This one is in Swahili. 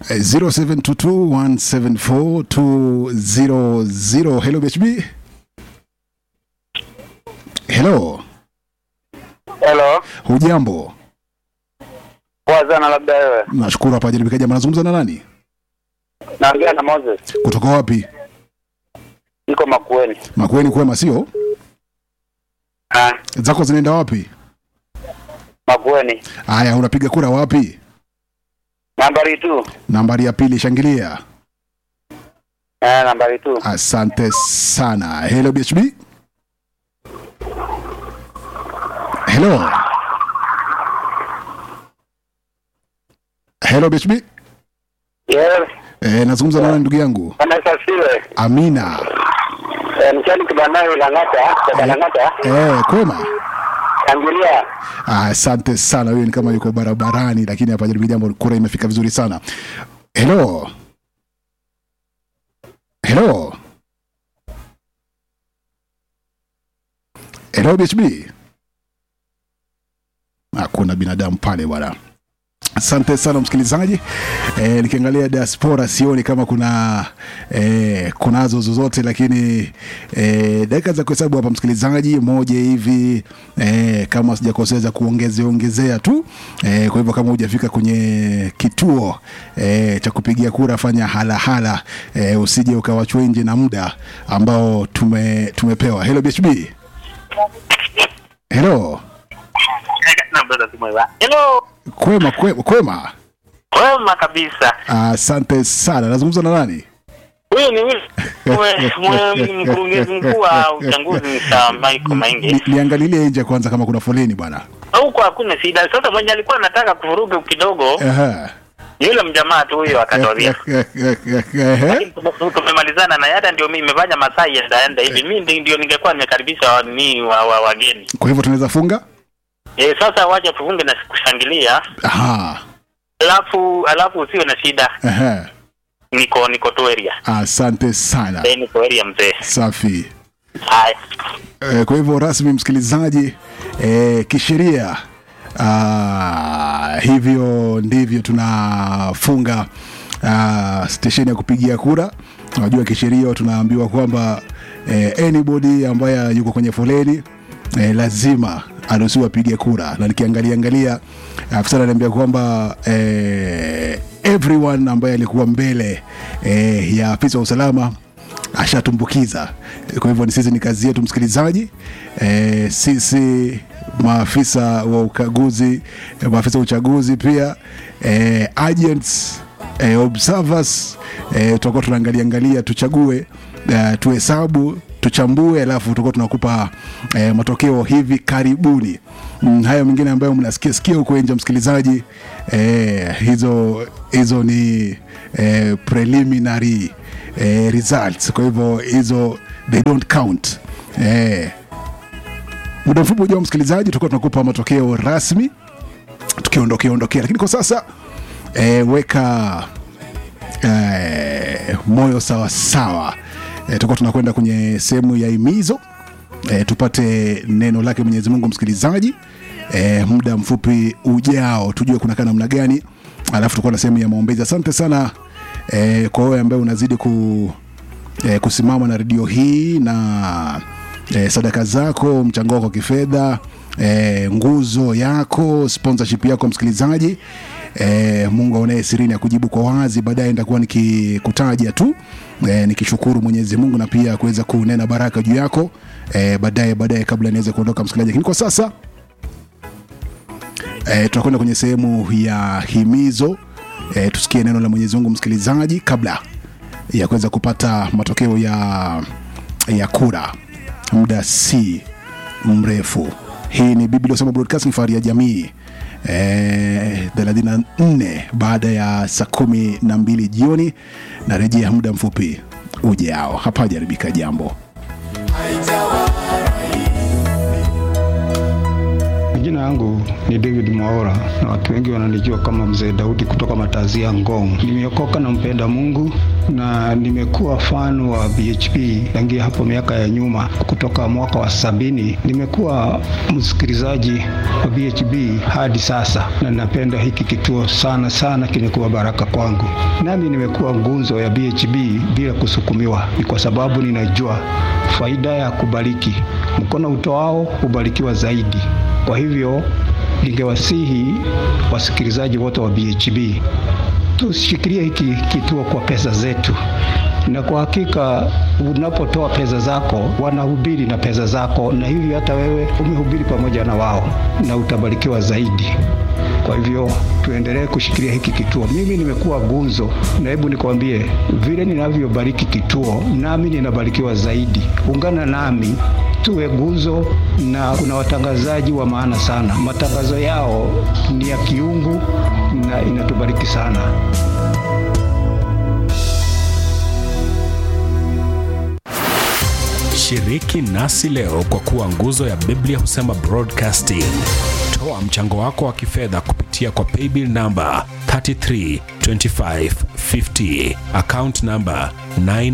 Eh, 0722174200 hello BHB hello Hello. hujambo Poa sana labda wewe. nashukuru hapa jaribikaji anazungumza na nani Naongea na Moses. kutoka wapi Niko Makueni. makueni kwema sio Ah, zako zinaenda wapi Makueni. haya unapiga kura wapi Nambari tu. nambari ya pili shangilia Eh, nambari tu. asante sana hello BHB hello hello BHB Yes. eh, nazungumza na nani ndugu yangu Bwana Sasiwe. amina Eh, mchani kibanayo Lang'ata, kwa Lang'ata. eh, kwema Tangulia. Ah, asante sana huyo ni kama yuko barabarani lakini hapa jaribu jambo kura imefika vizuri sana hello hello hello bhb hakuna binadamu pale bwana asante sana msikilizaji e, nikiangalia diaspora sioni kama kuna e, kunazo zozote lakini e, dakika za kuhesabu hapa msikilizaji moja hivi e, kama sijakosea za kuongezea ongezea tu e, kwa hivyo kama hujafika kwenye kituo e, cha kupigia kura fanya halahala e, usije ukawachwa nje na muda ambao tume, tumepewa hello bhb hello Hello. kwema kwema, kwema. Wema kabisa. asante sana nazungumza na nani Huyu ni huyu. Mwe- mwe- Mkurugenzi mkuu wa uchaguzi Mr. Michael Maingi. Ni- niangalilie nje kwanza kama kuna foleni bwana Huko hakuna shida. Sasa mwenye alikuwa anataka kuvuruga kidogo, Ehe. yule mjamaa tu huyo akatwambia. Ehe. tumemalizana na hata ndio mimi nimefanya masaa yaendaenda hivi mi ndi- ndio ningekuwa nimekaribisha wa- ni wa, wa, wageni kwa hivyo tunaweza funga e, sasa wacha tufunge na kushangilia Aha. alafu alafu usiwe na shida Ehe. niko niko tu area asante sana e, niko area mzee safi haya Eh, kwa hivyo rasmi msikilizaji eh, kisheria ah, hivyo ndivyo tunafunga ah, stesheni ya kupigia kura unajua kisheria tunaambiwa kwamba eh, anybody ambaye yuko kwenye foleni eh, lazima aruhusiwa apige kura na nikiangalia angalia afisa ananiambia kwamba eh, everyone ambaye alikuwa mbele eh, ya afisa wa usalama ashatumbukiza kwa hivyo ni sisi ni kazi yetu msikilizaji e, sisi maafisa wa ukaguzi eh, maafisa wa uchaguzi pia e, agents e, observers e, tutakuwa tunaangalia angalia tuchague e, tuhesabu tuchambue alafu tutakuwa tunakupa e, matokeo hivi karibuni mm, hayo mengine ambayo mnasikia sikia huko nje msikilizaji e, hizo hizo ni e, preliminary eh, results kwa hivyo hizo they don't count eh, muda mfupi ujao msikilizaji tutakuwa tunakupa matokeo rasmi tukiondokea ondokea lakini kwa sasa eh, weka eh, moyo sawasawa eh, tutakuwa tunakwenda kwenye sehemu ya imizo eh, tupate neno lake mwenyezi mungu msikilizaji eh, muda mfupi ujao tujue kunakaa namna gani alafu tutakuwa na sehemu ya maombezi asante sana eh, kwa wewe ambaye unazidi ku, eh, kusimama na redio hii na eh, sadaka zako mchango wako wa kifedha eh, nguzo yako sponsorship yako msikilizaji eh, mungu aonaye sirini akujibu kwa wazi baadaye nitakuwa nikikutaja tu eh, nikishukuru mwenyezi mungu na pia kuweza kunena baraka juu yako eh, baadaye baadaye kabla niweze kuondoka msikilizaji lakini kwa sasa eh, tunakwenda kwenye sehemu ya himizo eh, tusikie neno la mwenyezi mungu msikilizaji kabla ya kuweza kupata matokeo ya ya kura muda si mrefu hii ni biblia soma broadcasting fahari ya jamii eh, 34 baada ya saa kumi na mbili jioni na rejea muda mfupi ujao hapajaribika jambo Majina yangu ni David Mwaora na watu wengi wananijua kama Mzee Daudi kutoka Matazia Ngong. Nimeokoka na mpenda Mungu na nimekuwa fan wa BHP tangia hapo miaka ya nyuma, kutoka mwaka wa sabini. Nimekuwa msikilizaji wa BHP hadi sasa, na napenda hiki kituo sana sana, kimekuwa baraka kwangu. Nami nimekuwa ngunzo ya BHP bila kusukumiwa, ni kwa sababu ninajua faida ya kubariki. Mkono utoao hubarikiwa zaidi. Kwa hivyo ningewasihi wasikilizaji wote wa BHB tushikilie hiki kituo kwa pesa zetu, na kwa hakika unapotoa pesa zako wanahubiri na pesa zako, na hivyo hata wewe umehubiri pamoja na wao na utabarikiwa zaidi. Kwa hivyo tuendelee kushikilia hiki kituo. Mimi nimekuwa gunzo, na hebu nikwambie, vile ninavyobariki kituo, nami ninabarikiwa zaidi. Ungana nami tuwe gunzo, na kuna watangazaji wa maana sana. Matangazo yao ni ya kiungu na inatubariki sana. Shiriki nasi leo kwa kuwa nguzo ya Biblia husema broadcasting. Toa mchango wako wa kifedha kupitia kwa paybill namba 332550 account namba 9